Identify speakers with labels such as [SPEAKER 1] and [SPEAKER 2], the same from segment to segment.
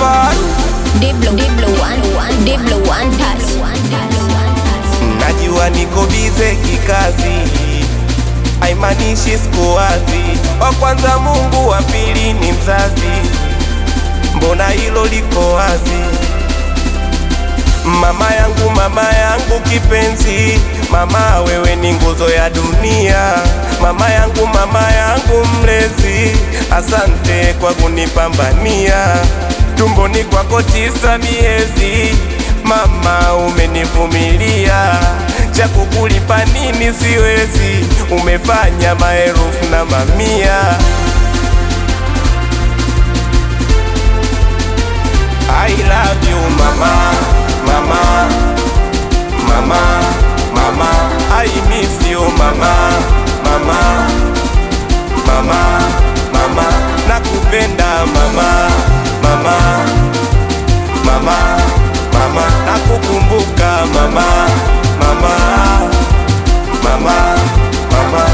[SPEAKER 1] one
[SPEAKER 2] Deep blue, deep blue, one, one, deep blue, one touch.
[SPEAKER 1] Najua niko bize kikazi, haimaanishi siku wazi. Wa kwanza Mungu, wa pili ni mzazi, mbona hilo liko wazi? Mama yangu, mama yangu kipenzi, mama wewe ni nguzo ya dunia. Mama yangu, mama yangu mlezi, asante kwa kunipambania. Tumboni kwako tisa miezi, mama umenivumilia. Cha kukulipa nini siwezi, umefanya maelfu na mamia. I love you mama, mama, mama, mama. I miss you mama, mama, mama, mama. Nakupenda mama, mama, mama, mama. Nakukumbuka mama, mama, mama, mama.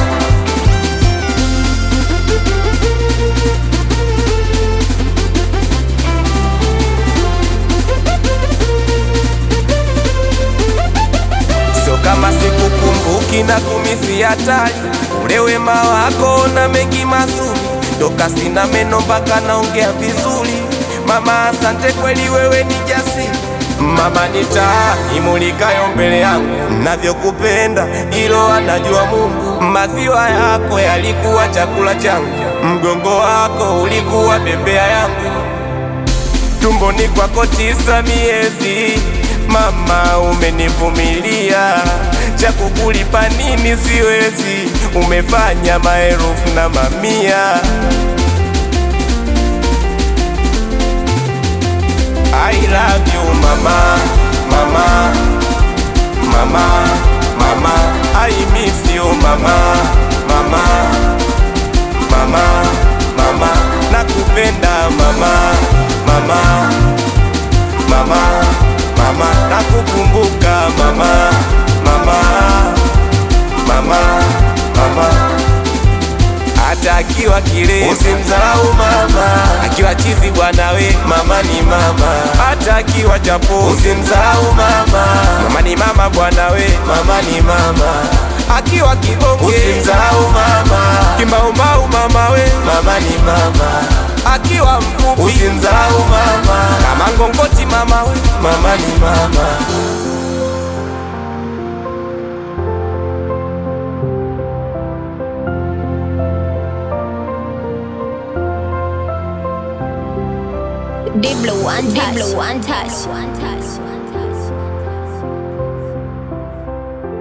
[SPEAKER 1] Sio kama sikukumbuki na kumisi hatari, ule wema wako na mengi mazuri, toka sina meno mpaka naongea vizuri. Mama, asante kweli, wewe ni jasiri. Mama ni taa imulikayo mbele yangu, navyokupenda ilo anajua Mungu. Maziwa yako yalikuwa chakula changu, mgongo wako ulikuwa bembea yangu tumboni kwako tisa miezi, mama umenivumilia. Cha kukulipa nini siwezi, umefanya maelfu na mamia. I love you mama, mama, mama, mama. I miss you mama, mama, mama, mama. Nakupenda mama, mama, mama, mama. Nakukumbuka mama, mama, mama, mama. Hata akiwa kile usimdharau mama, akiwa chizi bwana we mama ni mama. Hata akiwa chapo usimdharau mama, mama ni mama bwana we mama ni mama. Akiwa kibonge usimdharau mama, kimaumau mama we mama ni mama. Akiwa mfupi usimdharau mama, kama ngongoti mama we mama ni mama.
[SPEAKER 2] Deep blue, one touch. Deep blue, one touch. One touch.